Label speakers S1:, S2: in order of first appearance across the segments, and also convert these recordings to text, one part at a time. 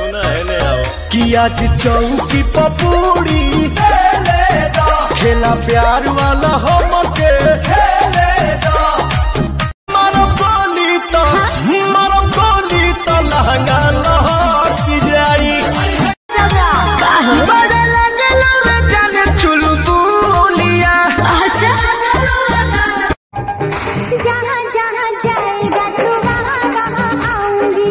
S1: सुना है ले आओ
S2: कि आज चौकी पपूड़ी खेला प्यार वाला हमके मारो गोली तो मारो गोली तो लहंगा लहर की जाई बड़ा लगला रे जाने चुलबुलिया
S3: जहाँ जहाँ जाएगा तो वहाँ वहाँ आऊंगी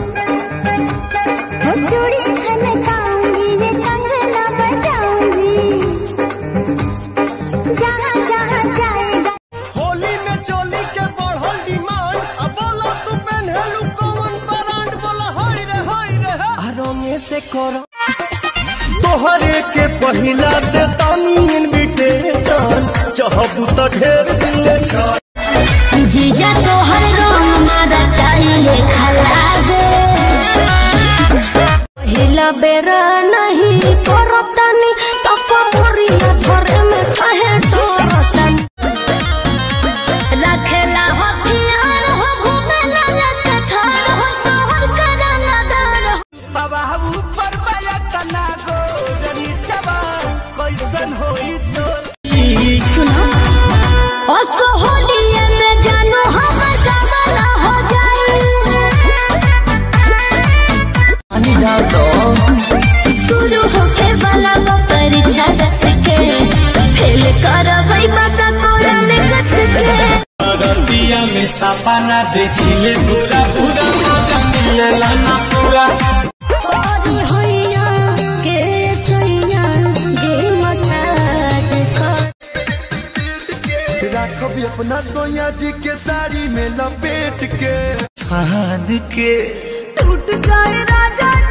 S3: वो चूड़ी खनकाऊंगी ये कंगना बजाऊंगी जहाँ जहाँ जाएगा
S2: होली में चोली के बढ़ल डिमांड अब बोला तू पहनलू कौन ब्रांड बोला हाय रे हाय रे आ रंगे से करो तोहरे के पहिला दे तानी इनविटेशन चाहबू त ढेर दिले छ
S3: जीजा तो हर रोम मारा चाहिए खलाजे
S4: पहिला बेरा नहीं करतानी तो कमरिया धरे में कहे डरतानी
S3: रखेला हो प्यार हो घूमेला लत थार हो सोहर कराना दार हो सुनो ओ सोहलिए में जानो हम जमाना हो जाए शुरू होके वाला वो परीक्षा दस के फेल करबै बता कोरा में कस के
S5: रतिया में सपना देखिले पूरा पूरा मजा मिलेला ना पूरा
S3: ओरी होइया के सोइया जे मसाज कर
S2: राखब अपना सोया जी के साड़ी में लपेट के फान के
S4: टूट जाए राजा